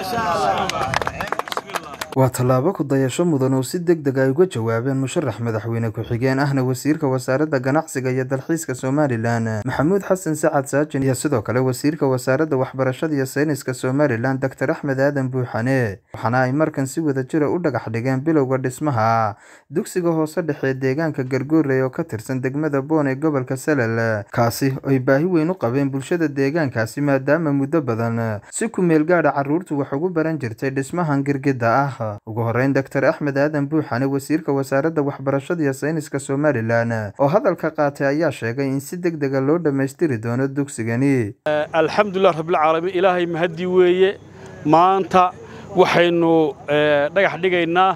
waa tallaabo ku dayasho mudan oo si deg deg ay uga jawaabeen musharax madaxweyne ku-xigeen ahna wasiirka wasaaradda ganacsiga iyo dalxiiska somalilan maxamuud xasan sacad saajin iyo sidoo kale wasiirka wasaaradda waxbarashada iyo sayniska somalilan doctor axmed aadan buuxane waxaana ay markan si wada jira u dhagax dhigeen bilowga dhismaha dugsiga hoose dhexee deegaanka gargoorey oo ka tirsan degmada boon ee gobolka salal kaasi ay baahi weyn u qabeen bulshada deegaankaasi maadaama muddo badan si ku meel gaadha carruurtu wax ugu baran jirtay dhismahan girgida ah ugu horeyn doctor axmed aadan buuxane wasiirka wasaaradda waxbarashada iyo sayniska somalilan oo hadalka qaatay ayaa sheegay in si deg dega loo dhammaystiri doono dugsigani alxamdulilah rabbilcaalamiin ilaahay mahadii weeye maanta waxaynu dhagax dhigaynaa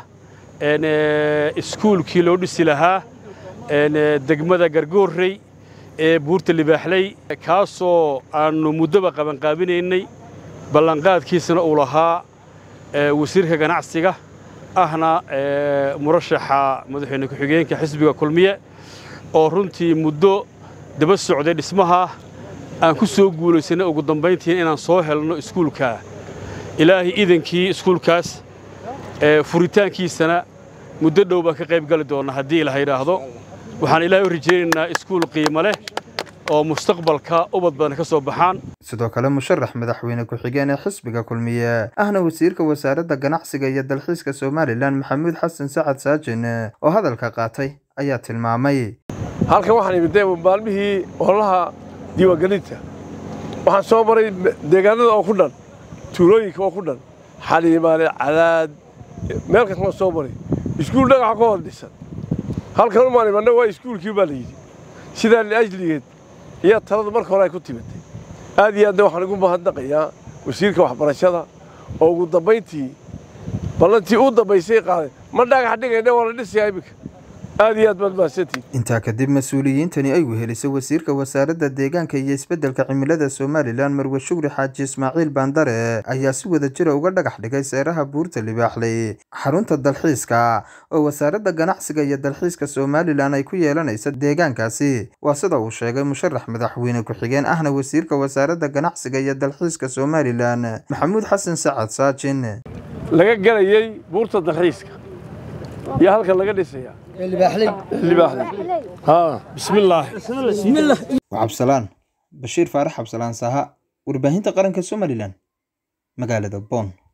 iskuulkii loo dhisi lahaa degmada gargoorrey ee buurta libaaxley kaasoo aannu muddoba qabanqaabinaynay ballanqaadkiisana uu lahaa wasiirka ganacsiga ahna murashaxa madaxweyne ku-xigeenka xisbiga kulmiye oo runtii muddo daba socday dhismaha aan ku soo guulaysanay ugu dambayntiin inaan soo helno iskuulka ilaahay iidankii iskuulkaas furitaankiisana muddo dhow baan ka qayb gali doonna haddii ilaha yidhaahdo waxaan ilaahay u rajaynaynaa iskuul qiimo leh oo mustaqbalka ubad badan ka soo baxaan sidoo kale musharax madaxweyne ku-xigeen ee xisbiga kulmiye ahna wasiirka wasaaradda ganacsiga iyo dalxiiska somalilan maxamuud xasan sacad saajin oo hadalka qaatay ayaa tilmaamay halkan waxaan imid maalmihii ololaha diiwaangelinta waxaan soo maray deegaanada oo ku dhan tuulooyinka oo ku dhan xaliimaale cadaad meel kastama soo maray iskuul dhagaxa ka hor dhisan halkan umaan imanna waa iskuulkii baa la yidhi sidaa liajligeed iyo taladu marka hore ay ku timitay aad iyo aadna waxaan ugu mahadnaqayaa wasiirka waxbarashada oo ugu dambayntii ballantii u dambaysay qaaday ma dhagax dhigayna waa la dhisayaa iminka aad iyo aad baad mahadsantihin intaa kadib mas-uuliyiintani ay wehelisay wasiirka wasaaradda deegaanka iyo isbeddelka cimilada somalilan marwe shugri xaaji ismaaciil baandare ayaa si wada jira uga dhagax dhigay seeraha buurta libaaxley xarunta dalxiiska oo wasaaradda ganacsiga iyo dalxiiska somalilan ay ku yeelanaysa deegaankaasi waa sida uu sheegay musharax madaxweyne ku-xigeen ahna wasiirka wasaaradda ganacsiga iyo dalxiiska somalilan maxamuud xasan sacad saajin laga gelayey buurta dalxiiska iyo halka laga dhisaya waa cabsalaan bashiir faarax cabsalaan saha warbaahinta qaranka somalilan magaalada boon